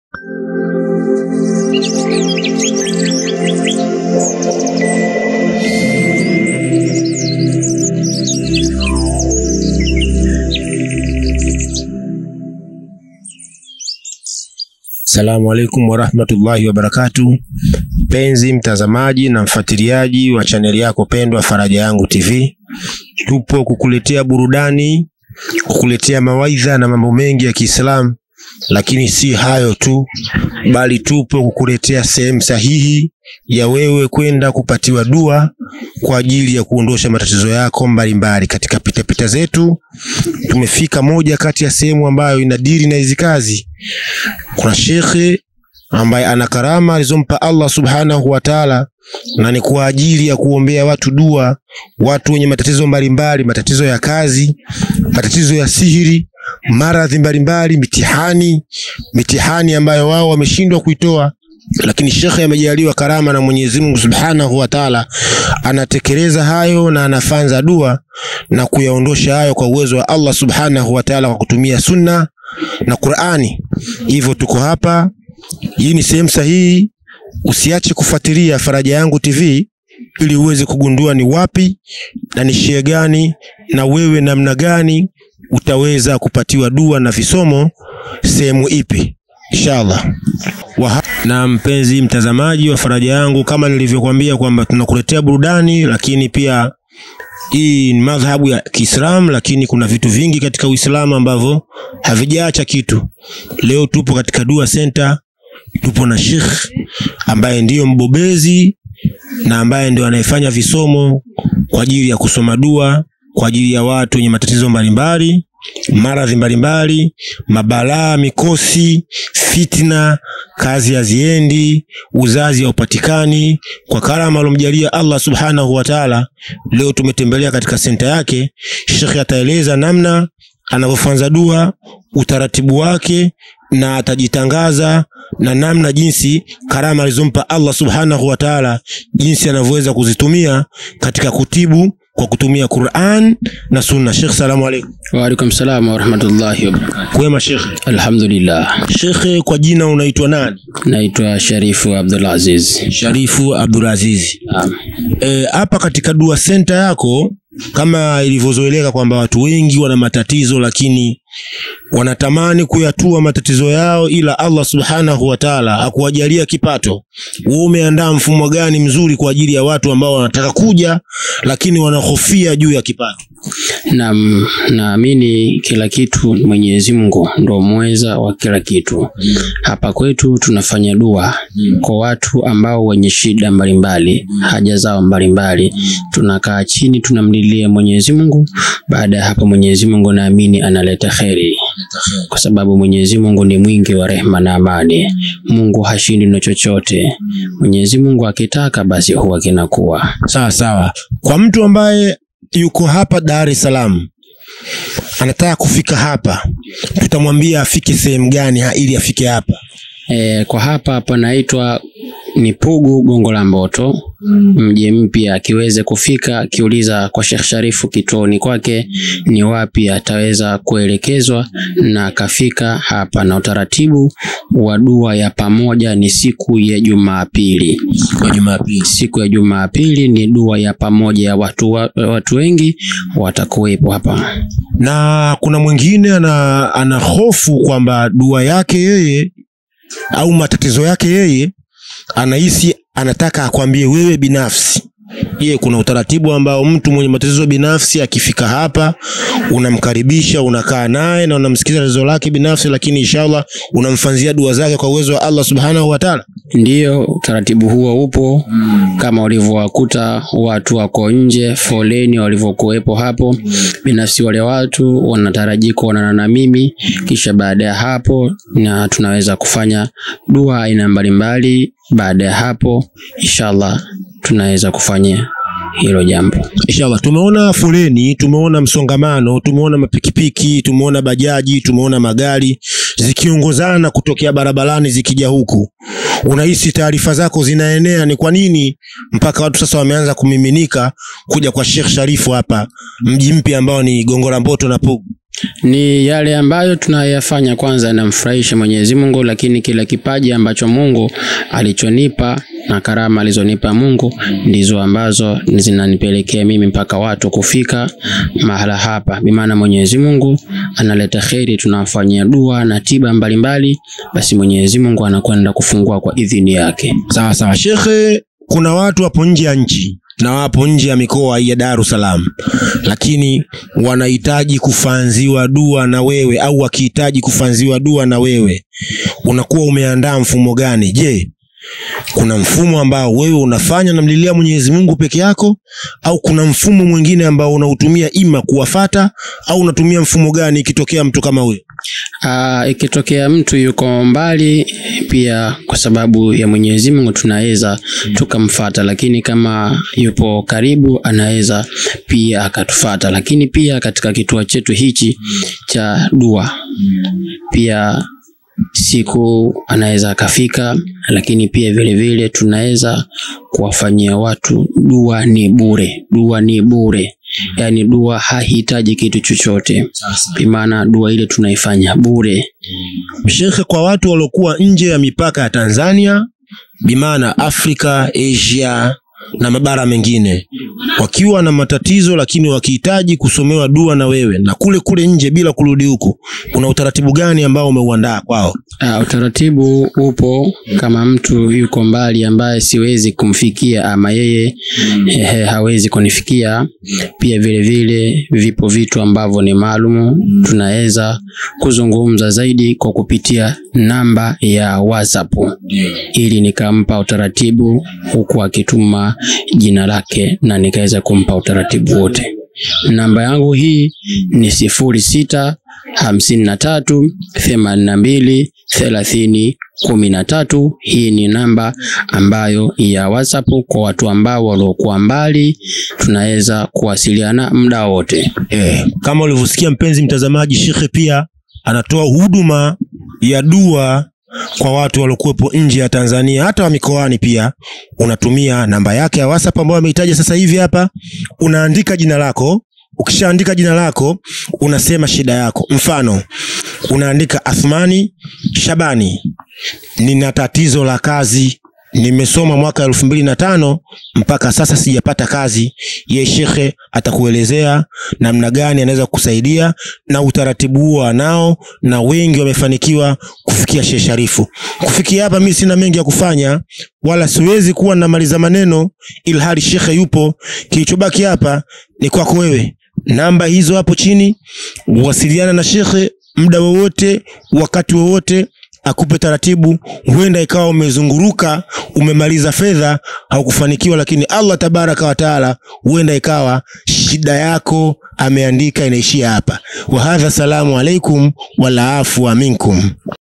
Assalamu alaikum warahmatullahi wabarakatu, mpenzi mtazamaji na mfuatiliaji wa chaneli yako pendwa Faraja Yangu TV, tupo kukuletea burudani, kukuletea mawaidha na mambo mengi ya Kiislamu, lakini si hayo tu, bali tupo kukuletea sehemu sahihi ya wewe kwenda kupatiwa dua kwa ajili ya kuondosha matatizo yako mbalimbali. Katika pitapita zetu tumefika moja kati ya sehemu ambayo inadiri na hizi kazi. Kuna shekhe ambaye ana karama alizompa Allah subhanahu wa taala, na ni kwa ajili ya kuombea watu dua, watu wenye matatizo mbalimbali, matatizo ya kazi, matatizo ya sihiri, maradhi mbalimbali, mitihani, mitihani ambayo wao wameshindwa kuitoa lakini shekhe amejaliwa karama na Mwenyezi Mungu Subhanahu wa Ta'ala, anatekeleza hayo na anafanza dua na kuyaondosha hayo kwa uwezo wa Allah Subhanahu wa Ta'ala, kwa kutumia sunna na Qur'ani. Hivyo tuko hapa, hii ni sehemu sahihi. Usiache kufuatilia Faraja Yangu TV ili uweze kugundua ni wapi na ni shia gani na wewe namna gani utaweza kupatiwa dua na visomo sehemu ipi inshallah. Waha na mpenzi mtazamaji wa Faraja Yangu, kama nilivyokuambia kwamba tunakuletea burudani, lakini pia hii ni madhhabu ya Kiislamu, lakini kuna vitu vingi katika Uislamu ambavyo havijaacha kitu. Leo tupo katika Dua Center, tupo na Sheikh ambaye ndiyo mbobezi na ambaye ndio anayefanya visomo kwa ajili ya kusoma dua kwa ajili ya watu wenye matatizo mbalimbali maradhi mbalimbali, mabalaa, mikosi, fitna, kazi haziendi, uzazi haupatikani. Kwa karama alomjalia Allah subhanahu wa taala, leo tumetembelea katika senta yake. Shekhe ataeleza namna anavyofanza dua, utaratibu wake, na atajitangaza na namna jinsi karama alizompa Allah subhanahu wa taala, jinsi anavyoweza kuzitumia katika kutibu kwa kutumia Qur'an na Sunna. Sheikh, salamu alaykum. Wa alaikum salam wa rahmatullahi wa barakatuh. Kwema Sheikh. Alhamdulillah. Sheikh, kwa jina unaitwa nani? Naitwa Sharifu Abdul Aziz. Sharifu Abdulaziz. Naam. Eh, hapa katika dua center yako kama ilivyozoeleka kwamba watu wengi wana matatizo lakini wanatamani kuyatua matatizo yao, ila Allah subhanahu wa taala hakuwajalia kipato. Wewe umeandaa mfumo gani mzuri kwa ajili ya watu ambao wanataka kuja lakini wanahofia juu ya kipato? Naam, naamini kila kitu Mwenyezi Mungu ndo mweza wa kila kitu. Hapa kwetu tunafanya dua kwa watu ambao wenye shida mbalimbali, haja zao mbalimbali. Tunakaa chini tunamlilia Mwenyezi Mungu. Baada ya hapo Mwenyezi Mungu naamini analeta kheri, kwa sababu Mwenyezi Mungu ni mwingi wa rehema na amani. Mungu hashindi na chochote. Mwenyezi Mungu akitaka basi huwa kinakuwa. Sawa sawa. Kwa mtu ambaye yuko hapa Dar es Salaam anataka kufika hapa, tutamwambia afike sehemu gani ha- ili afike hapa? E, kwa hapa panaitwa ni Pugu Gongo la Mboto, mji mpya. Akiweze kufika akiuliza kwa Sheikh Sharifu kituoni kwake ni wapi, ataweza kuelekezwa na akafika hapa. Na utaratibu wa dua ya pamoja ni siku ya Jumapili. Kwa Jumapili. Siku ya Jumapili ni dua ya pamoja ya watu, wa, watu wengi watakuwepo hapa. Na kuna mwingine ana, ana hofu kwamba dua yake yeye au matatizo yake yeye anahisi anataka akwambie wewe binafsi. Je, kuna utaratibu ambao mtu mwenye matatizo binafsi akifika hapa unamkaribisha, unakaa naye na unamsikiza tatizo lake binafsi, lakini inshallah unamfanzia dua zake kwa uwezo wa Allah subhanahu wa ta'ala? Ndiyo, utaratibu huo upo kama ulivyowakuta watu wako nje foleni walivyokuwepo hapo. Binafsi wale watu wanataraji kuonana na mimi, kisha baada ya hapo na tunaweza kufanya dua aina mbalimbali. Baada ya hapo inshallah tunaweza kufanya hilo jambo. Inshallah, tumeona foleni, tumeona msongamano, tumeona mapikipiki, tumeona bajaji, tumeona magari zikiongozana kutokea barabarani zikija huku. Unahisi taarifa zako zinaenea, ni kwa nini mpaka watu sasa wameanza kumiminika kuja kwa Sheikh Sharifu hapa mji mpya ambao ni Gongo la Mboto na Pugu? Ni yale ambayo tunayafanya kwanza yanamfurahisha Mwenyezi Mungu, lakini kila kipaji ambacho Mungu alichonipa na karama alizonipa Mungu ndizo ambazo zinanipelekea mimi mpaka watu kufika mahala hapa. Bimaana Mwenyezi Mungu analeta kheri, tunamfanyia dua na tiba mbalimbali, basi Mwenyezi Mungu anakwenda kufungua kwa idhini yake. Sawa sawa, shekhe, kuna watu wapo nje ya nchi na wapo nje ya mikoa ya Dar es Salaam, lakini wanahitaji kufanziwa dua na wewe, au wakihitaji kufanziwa dua na wewe, unakuwa umeandaa mfumo gani? Je, kuna mfumo ambao wewe unafanya namlilia Mwenyezi Mungu peke yako, au kuna mfumo mwingine ambao unautumia ima kuwafata, au unatumia mfumo gani ikitokea mtu kama huyo? Aa, ikitokea mtu yuko mbali pia kwa sababu ya Mwenyezi Mungu tunaweza tukamfata, lakini kama yupo karibu anaweza pia akatufata. Lakini pia katika kituo chetu hichi cha dua pia siku anaweza akafika, lakini pia vile vile tunaweza kuwafanyia watu dua. Ni bure, dua ni bure, yaani dua hahitaji kitu chochote, bimaana dua ile tunaifanya bure. Shekhe, kwa watu waliokuwa nje ya mipaka ya Tanzania, bimaana Afrika, Asia na mabara mengine, wakiwa na matatizo lakini wakihitaji kusomewa dua na wewe na kule kule nje bila kurudi huku, kuna utaratibu gani ambao umeuandaa kwao? Uh, utaratibu upo kama mtu yuko mbali ambaye siwezi kumfikia ama yeye eh, hawezi kunifikia, pia vile vile vipo vitu ambavyo ni maalumu, tunaweza kuzungumza zaidi kwa kupitia namba ya WhatsApp ili nikampa utaratibu huku akituma jina lake na nikaweza kumpa utaratibu wote. Namba yangu hii ni sifuri sita hamsini na tatu themanini na mbili thelathini kumi na tatu. Hii ni namba ambayo ya WhatsApp kwa watu ambao waliokuwa mbali, tunaweza kuwasiliana muda wote. Eh, kama ulivyosikia mpenzi mtazamaji, shekhe pia anatoa huduma ya dua kwa watu waliokuwepo nje ya Tanzania, hata wa mikoani pia. Unatumia namba yake ya WhatsApp ambayo ameitaja sasa hivi hapa, unaandika jina lako. Ukishaandika jina lako, unasema shida yako. Mfano, unaandika Athmani Shabani, nina tatizo la kazi, nimesoma mwaka elfu mbili na tano mpaka sasa sijapata kazi. Ye shekhe atakuelezea namna gani anaweza kukusaidia na utaratibu huo anao, na wengi wamefanikiwa kufikia Sheikh Sharifu. Kufikia hapa, mimi sina mengi ya kufanya, wala siwezi kuwa namaliza maneno ilhali shekhe yupo. Kilichobaki hapa ni kwako wewe. Namba hizo hapo chini, wasiliana na shekhe muda wowote, wakati wowote akupe taratibu. Huenda ikawa umezunguruka umemaliza fedha haukufanikiwa, lakini Allah tabaraka wa taala, huenda ikawa shida yako ameandika inaishia hapa. Wa hadha, salamu alaikum wala afwa minkum.